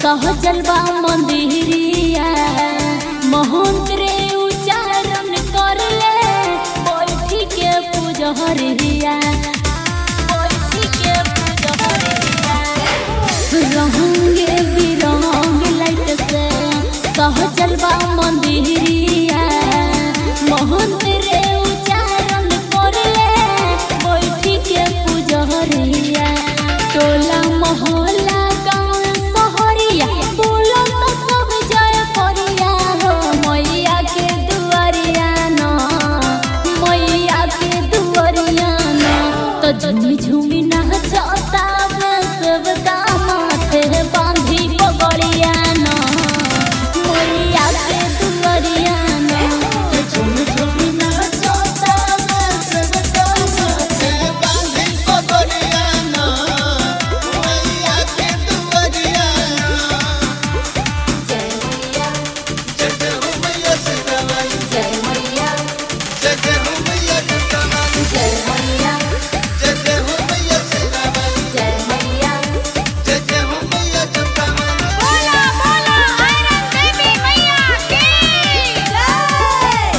सहजलवा मंदिरिया महंत्रे उच्चारण करले बैठी के पूजहरिया बैठी के पूजहरिया रहंगे बिरंग लाइट से सहजलवा मंदिरिया महंत्रे उच्चारण करले बैठी के पूजहरिया टोला मोहल्ला गाँव सहरिया बोलो तो सब जय करिया हो मैया के दुआरिया न मैया के दुआरिया न तो झूमी झूमी नाचता वे सब माथे बांधी पगड़िया न मैया के दुआरिया न तो झूमी झूमी नाचता वे सब माथे बांधी पगड़ियाना मैया के दुआरियाना जय मैया जय जय हो मैया सीताराम जय मैया जय जय हो मैया सीताराम जय मैया जय जय हो मैया सीताराम जय मैया जय जय हो मैया सीताराम बोला बोला आयरन देवी मैया की जय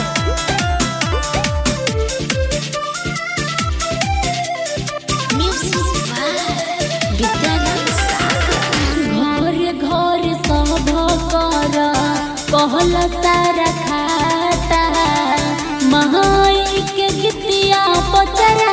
म्यूजिक विद्यानंद घर घर सब कर कहल सारा खाता माई के गीतिया पचरा